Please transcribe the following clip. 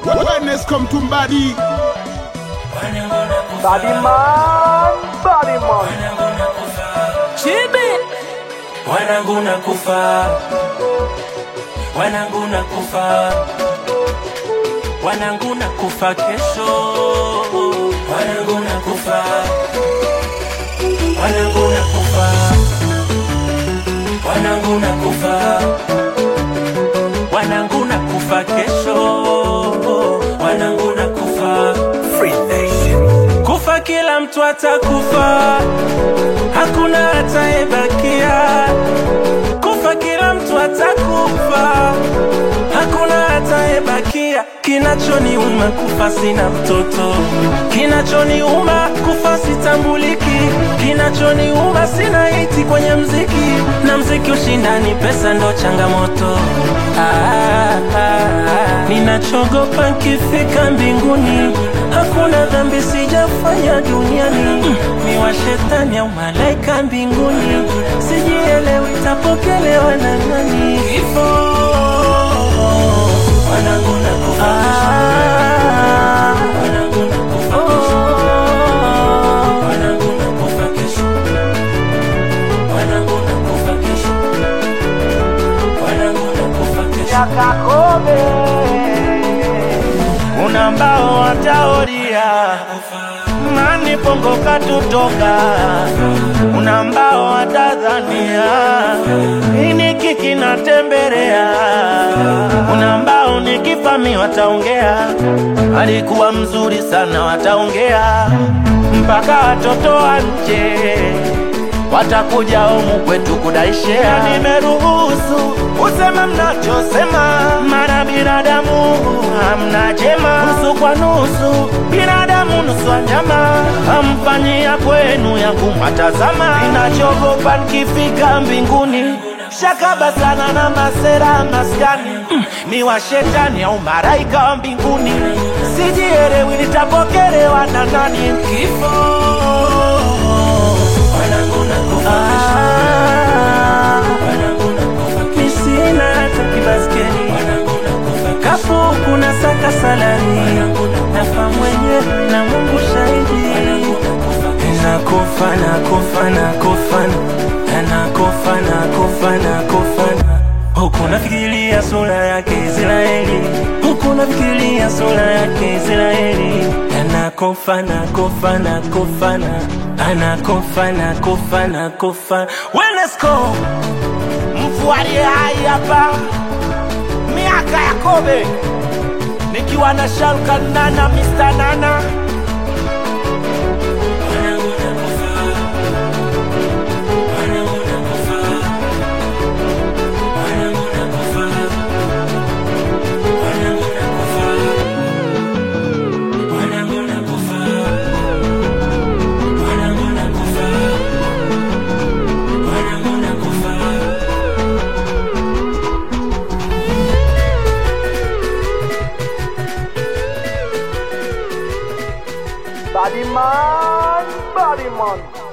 Wellness come to body. Body man, body man. Chibi wanangu na kufa, wanangu na kufa, wanangu na kufa kesho, wanangu na kufa, wanangu na kufa, wanangu na kufa, wanangu na kufa kesho, wanangu na kufa. Kufa kila mtu atakufa, hakuna atayebakia. Kufa kila mtu atakufa, hakuna atayebakia. Kinachoniuma kufa sina mtoto, kinachoniuma kufa sitambuliki, kinachoniuma sina hiti kwenye mziki, na mziki ushindani, pesa ndo changamoto. Ah, ah, ah. Ninachogopa nkifika mbinguni, hakuna dhambi sijafanya duniani. Mm, mi wa shetani au malaika mbinguni, sijielewi tapokelewa na nani? Kifo wanangu nakufa Wanangu nakufa kesho. Wanangu nakufa kesho. Wanangu nakufa kesho. Wanangu nakufa kesho. Yakakobe. Una mbao wataoria mani pongo katutoka, una mbao watadhania ini kiki natembelea, una mbao nikifami wataongea, alikuwa mzuri sana wataongea, mpaka watoto wa nje watakuja humu kwetu kudaishea. Nimeruhusu useme mnachosema, mara binadamu hamna jema, nusu kwa nusu, binadamu nusu wanyama, hamfanyia kwenu yangu matazama. Ninachogopa nikifika mbinguni shakaba sana na masera maskani mm, ni wa shetani au maraika wa mbinguni, sijielewi nitapokelewa na nani? Kifo Wanangu nakufa kesho. Wanangu nakufa kesho. mi sina hata kibaskeli Wanangu nakufa kesho. kafu kuna saka salari nafa mwenyewe na Mungu shahidi Wanangu nakufa kesho. nakufa nakufa nakufa nakufa nakufa nakufa huku nafikiria sura yake Israeli huku nafikiria sura yake Israeli anakufa nakufa nakufa na anakufa nakufa nakufa Wenesco mfualie hai hapa miaka ya kobe nikiwa na Shalkan Nana Mr. Nana Wanangu nakufa. Wanangu nakufa. Wanangu nakufa. Wanangu nakufa. Wanangu nakufa. Wanangu nakufa. Wanangu nakufa. Body man, body man.